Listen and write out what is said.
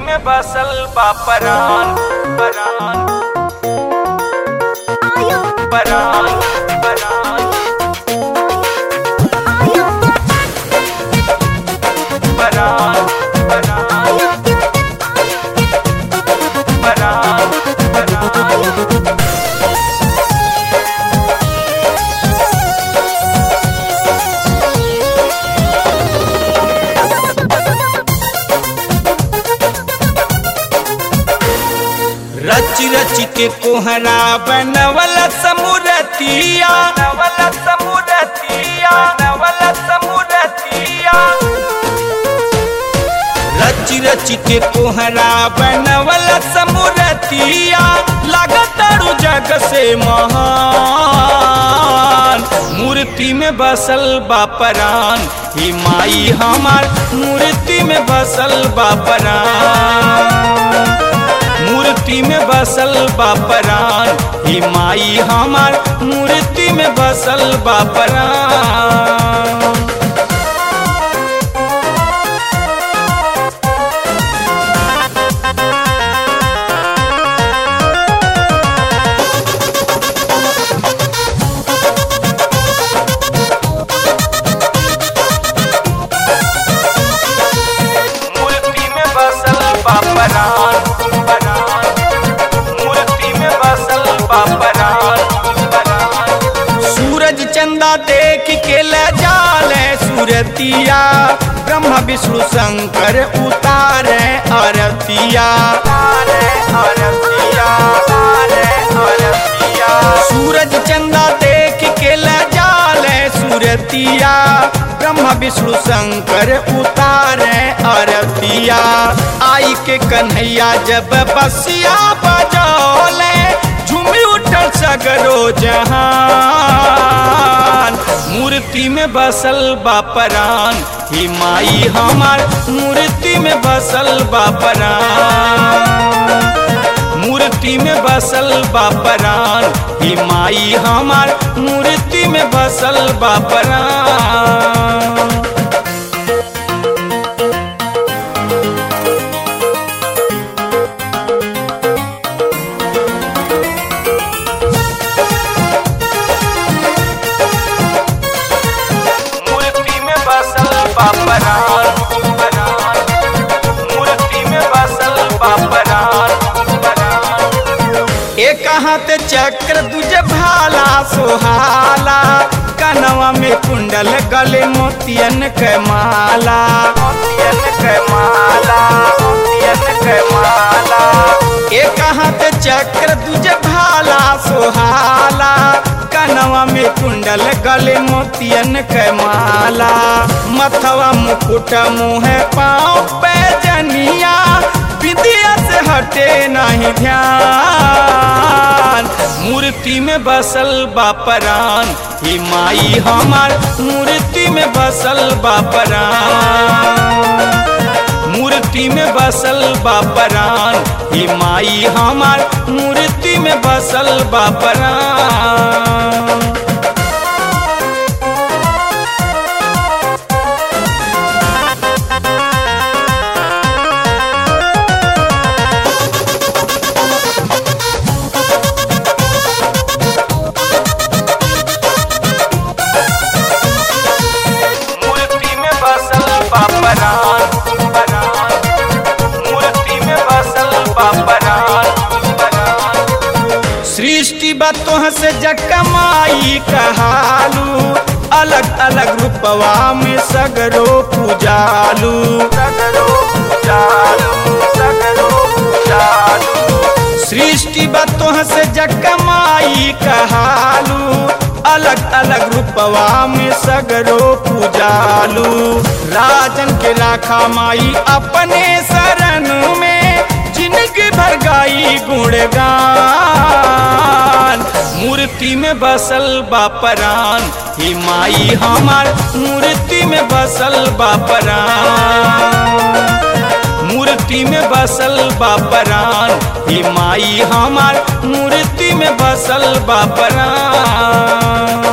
में बसल बा परान परान परान परान परान परान परान परान रच रच के कोहरा बनवल समुरतिया नवल समुरतिया नवल समुरतिया रच रच के कोहरा बनवल समुरतिया लागतारू जग से महान मूर्ति में बसल बा परान ही माई हमार मूर्ति में बसल बा परान मूर्ति में बसल बा परान ही माई हमार मूर्ति में बसल बा परान मूर्ति में बसल बा परान परान मूर्ति में बसल बा परान परान सूरज चंदा देख के ले जाले सूरतिया ब्रह्मा विष्णु शंकर उतारे आरतिया तारे आरतिया तारे आरतिया सूरज चंदा देख के ले जाले सूरतिया ब्रह्मा विष्णु शंकर उतारे आरतिया आई के कन्हैया जब बसिया बजौले झूमी उठल सगरो जहान मूर्ति में बसल बा परान ही माई हमार मूर्ति में बसल बा परान मूर्ति में बसल बा परान ही माई हमार मूर्ति में बसल बा परान मूर्ति में बसल बा परान परान मूर्ति में बसल बा परान परान एक हाथ चक्र दूजे भाला सोहाला कनवा में कुंडल गले मोतियन के माला मोतियन के माला मोतियन के माला एक हाथ चक्र दूजे भाला सोहाला कनवा में कुंडल गले मोतियन के माला मथवा मुकुट मुँह पाँव पे जनिया विद्या से हटे नहीं ध्यान मूर्ति में बसल बा परान ही माई हमार मूर्ति में बसल बा परान मूर्ति में बसल बा परान ही माई हमार मूर्ति में बसल बा परान मूर्ति में बसल बा परान परान मूर्ति में बसल बा परान परान सृष्टि बतोह से जकमाई कहालू अलग अलग रूपवा में सगरो पूजालू सगरो पूजालू सगरो पूजालू सृष्टि बतोह से जकमाई कहालू अलग अलग रूपवा में सगरो पूजालू राजन के राखा माई अपने शरण में जिनकी भर गाई गुणगान मूर्ति में बसल बा परान ही माई हमार मूर्ति में बसल बा परान मूर्ति में बसल बा परान ही माई हमार मूर्ति में बसल बा परान